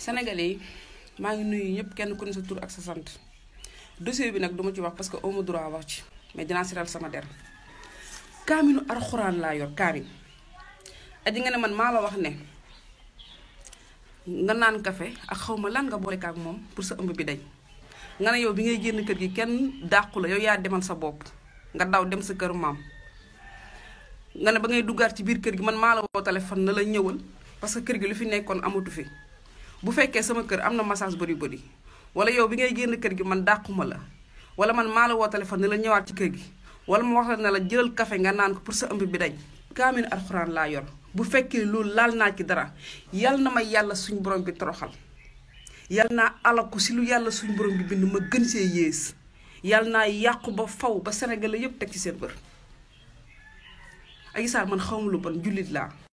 Sénégalais yi maa ngi nuyu ñëpp kenn ku ne sa tur ak sa sant dossier bi nag duma ci wax parce que auma droit wax ci mais dinaa siral sama der kaaminu alxuraan laa yor kaamin aji nga ne man maa la wax ne nga naan kafe ak xaw ma lan nga boole ak moom pour sa ëmb bi dañ nga ne yow bi ngay génn kër gi kenn dàqu la yow yaa demal sa bopp nga daw dem sa kër maam nga ne ba ngay duggaat ci biir kër gi man maa la woo téléphone na la ñëwal parce que kër gi lu fi nekkoon amatu fi bu fekkee sama kër am na massage bëri bëri wala yow bi ngay génn kër gi man dàquma la wala man maa la woo téléphone ne la ñëwaat ci kër gi wala mu wax la ne la jëlal café nga naan ko pour sa ëmb bi dañ kaaminu alxuraan laa yor bu fekkee loolu laal naa ci dara yal na ma yàlla suñ borom bi toroxal yal naa alaku si lu yàlla suñ borom bi bind ma gën see yées yal naa yàqu ba faw ba Sénégal yépp teg ci seen bër Adji Sarr man xawma lu bon jullit laa